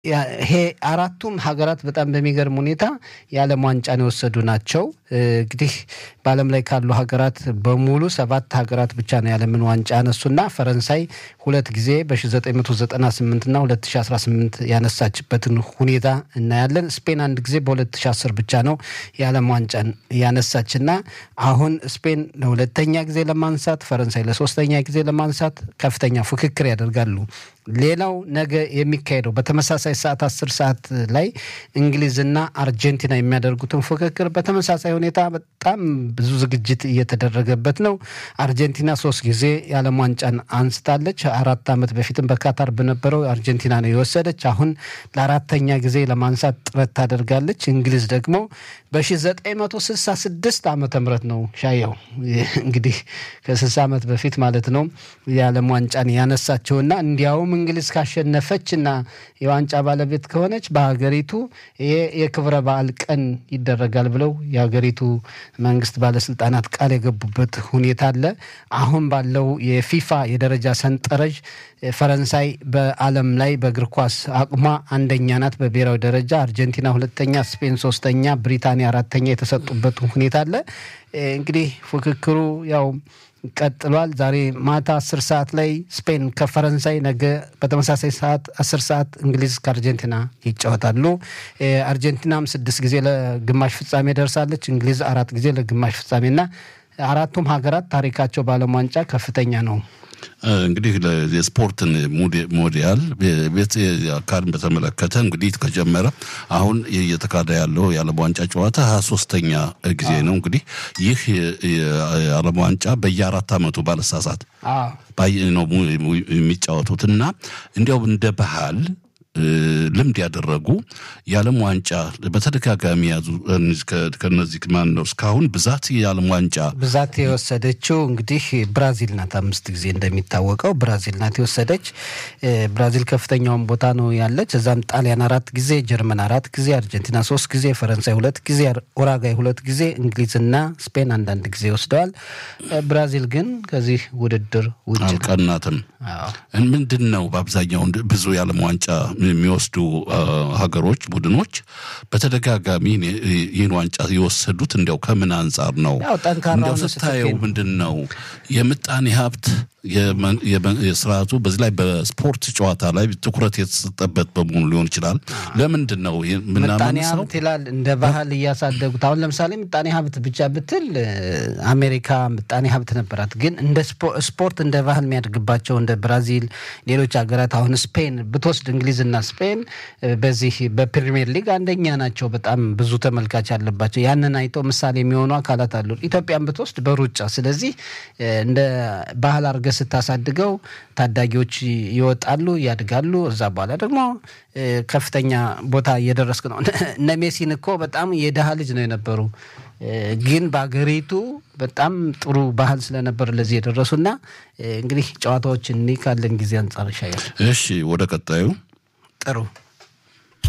ይሄ አራቱም ሀገራት በጣም በሚገርም ሁኔታ የዓለም ዋንጫን የወሰዱ ናቸው። እንግዲህ በዓለም ላይ ካሉ ሀገራት በሙሉ ሰባት ሀገራት ብቻ ነው የዓለምን ዋንጫ ያነሱና ፈረንሳይ ሁለት ጊዜ በ1998 እና 2018 ያነሳችበትን ሁኔታ እናያለን። ስፔን አንድ ጊዜ በ2010 ብቻ ነው የዓለም ዋንጫን ያነሳችና አሁን ስፔን ለሁለተኛ ጊዜ ለማንሳት ፈረንሳይ ለሶስተኛ ጊዜ ለማንሳት ከፍተኛ ፉክክር ያደርጋሉ። ሌላው ነገ የሚካሄደው በተመሳሳይ ሰዓት አስር ሰዓት ላይ እንግሊዝና አርጀንቲና የሚያደርጉትን ፉክክር በተመሳሳይ ሁኔታ በጣም ብዙ ዝግጅት እየተደረገበት ነው። አርጀንቲና ሶስት ጊዜ የዓለም ዋንጫን አንስታለች። አራት ዓመት በፊትም በካታር በነበረው አርጀንቲና ነው የወሰደች። አሁን ለአራተኛ ጊዜ ለማንሳት ጥረት ታደርጋለች። እንግሊዝ ደግሞ በ1966 ዓመተ ምህረት ነው ሻየው እንግዲህ ከ60 ዓመት በፊት ማለት ነው የዓለም ዋንጫን ያነሳቸውና እንዲያውም እንግሊዝ ካሸነፈች እና የዋንጫ ባለቤት ከሆነች በሀገሪቱ ይሄ የክብረ በዓል ቀን ይደረጋል ብለው የሀገሪቱ መንግስት ባለስልጣናት ቃል የገቡበት ሁኔታ አለ። አሁን ባለው የፊፋ የደረጃ ሰንጠረዥ ፈረንሳይ በዓለም ላይ በእግር ኳስ አቅሟ አንደኛ ናት በብሔራዊ ደረጃ፣ አርጀንቲና ሁለተኛ፣ ስፔን ሶስተኛ፣ ብሪታንያ አራተኛ የተሰጡበት ሁኔታ አለ። እንግዲህ ፉክክሩ ያው ቀጥሏል። ዛሬ ማታ አስር ሰዓት ላይ ስፔን ከፈረንሳይ፣ ነገ በተመሳሳይ ሰዓት አስር ሰዓት እንግሊዝ ከአርጀንቲና ይጫወታሉ። አርጀንቲናም ስድስት ጊዜ ለግማሽ ፍጻሜ ደርሳለች። እንግሊዝ አራት ጊዜ ለግማሽ ፍጻሜና አራቱም ሀገራት ታሪካቸው በዓለም ዋንጫ ከፍተኛ ነው። እንግዲህ የስፖርትን ሞዲያል ቤት አካልን በተመለከተ እንግዲህ ከጀመረ አሁን እየተካሄደ ያለው የዓለም ዋንጫ ጨዋታ ሀያ ሶስተኛ ጊዜ ነው። እንግዲህ ይህ የዓለም ዋንጫ በየአራት ዓመቱ ባለሳሳት ነው የሚጫወቱት እና እንዲያው እንደ ባህል ልምድ ያደረጉ የዓለም ዋንጫ በተደጋጋሚ ያዙ። ከነዚህ ማን ነው እስካሁን ብዛት የዓለም ዋንጫ ብዛት የወሰደችው እንግዲህ ብራዚል ናት። አምስት ጊዜ እንደሚታወቀው ብራዚል ናት የወሰደች። ብራዚል ከፍተኛውን ቦታ ነው ያለች። እዛም ጣሊያን አራት ጊዜ፣ ጀርመን አራት ጊዜ፣ አርጀንቲና ሶስት ጊዜ፣ ፈረንሳይ ሁለት ጊዜ፣ ኡራጋይ ሁለት ጊዜ፣ እንግሊዝና ስፔን አንዳንድ ጊዜ ወስደዋል። ብራዚል ግን ከዚህ ውድድር ውጭ አልቀናትም። ምንድን ነው በአብዛኛው ብዙ የዓለም ዋንጫ የሚወስዱ ሀገሮች ቡድኖች በተደጋጋሚ ይህን ዋንጫ የወሰዱት እንዲያው ከምን አንጻር ነው? እንዲያው ስታየው ምንድን ነው የምጣኔ ሀብት የስርዓቱ በዚህ ላይ በስፖርት ጨዋታ ላይ ትኩረት የተሰጠበት በመሆኑ ሊሆን ይችላል። ለምንድን ነው ምጣኔ ሀብት ይላል እንደ ባህል እያሳደጉት። አሁን ለምሳሌ ምጣኔ ሀብት ብቻ ብትል አሜሪካ ምጣኔ ሀብት ነበራት፣ ግን እንደ ስፖርት እንደ ባህል የሚያድግባቸው እንደ ብራዚል፣ ሌሎች ሀገራት አሁን ስፔን ብትወስድ እንግሊዝና ስፔን በዚህ በፕሪሚየር ሊግ አንደኛ ናቸው። በጣም ብዙ ተመልካች አለባቸው። ያንን አይተው ምሳሌ የሚሆኑ አካላት አሉ። ኢትዮጵያን ብትወስድ በሩጫ ስለዚህ እንደ ባህል አድርገህ ስታሳድገው ታዳጊዎች ይወጣሉ፣ ያድጋሉ። እዛ በኋላ ደግሞ ከፍተኛ ቦታ እየደረስክ ነው። እነ ሜሲን እኮ በጣም የድሃ ልጅ ነው የነበሩ ግን በአገሪቱ በጣም ጥሩ ባህል ስለነበር ለዚህ የደረሱና እንግዲህ ጨዋታዎችን እኔ ካለን ጊዜ አንጻር ይሻያል። እሺ፣ ወደ ቀጣዩ ጥሩ